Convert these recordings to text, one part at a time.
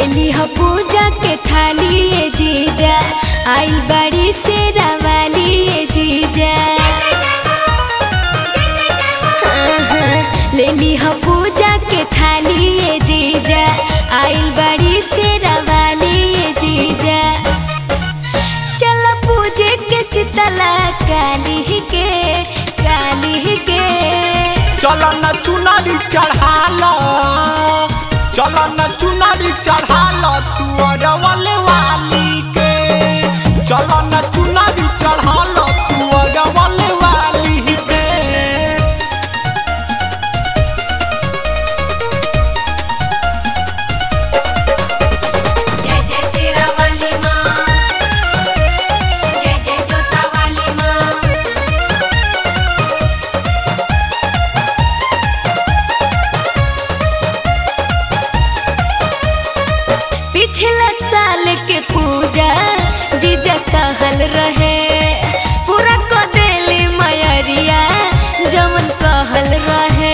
लेली ह पूजा के थाली ए जीजा आइल बड़ी से रवाली ए जीजा हाँ, हाँ, लेली ह पूजा के थाली ए जीजा आइल बड़ी से रवाली ए जीजा चल पूजे के शीतला काली के काली के चल न चुनरी चढ़ाल चल न चुनरी चढ़ाल तू अरवल वाली के चल न चुनरी चढ़ाल तू अरवल वाली के जय जय तेरा वाली माँ जय जय जोता वाली माँ पिछला साल के पूजा जीजा सहल रहे पूरा को देली मयरिया जमन कहल रहे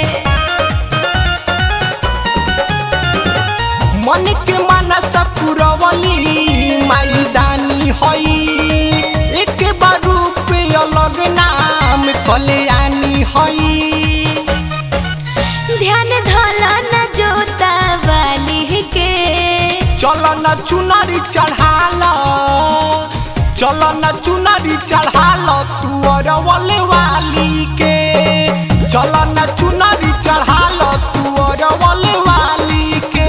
मन के मनस पुरवली माई दानी हई एक बार रूप अलग नाम कल्याणी हई ध्यान धला न जोता वाली के चल न चुनरी चढ़ाल चल न चुनरी चढ़ाल तू अरवल वाली के चल न चुनरी चढ़ाल तू अरवल वाली के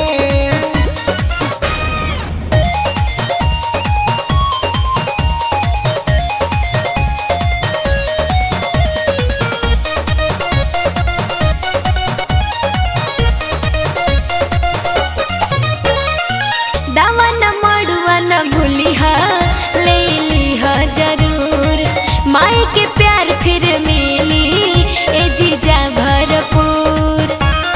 दावा न मड़ुआ न भूलिह ले लिह जरूर माई के प्यार फिर मिली ए जीजा भरपूर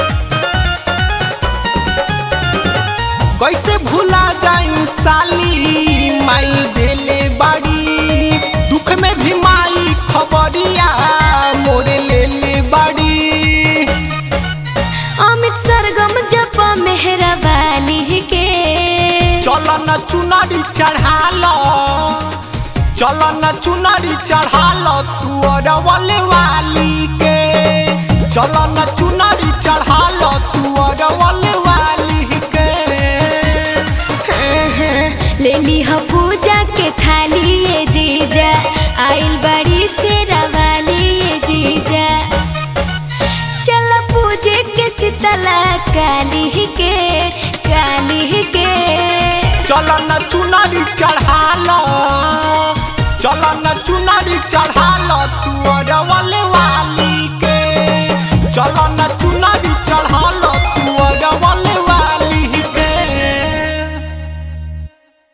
कैसे भूला जाई साली माई देले बाड़ी दुख में भी माई खबरिया मोरे ले ले बाड़ी अमित सरगम जप मेहरा वाली के चल न चुनरी चढ़ाल चल न चुनरी चढ़ाल तू अरवल वाली के चल न चुनरी चढ़ाल तू अरवल वाली के हाँ, हाँ, ले लिह पूजा के थाली ए जीजा आइल बड़ी से रवाली ए जीजा चल पूजे के शीतला काली के काली के चल न चुनरी चढ़ाल चल न चुनरी चढ़ाल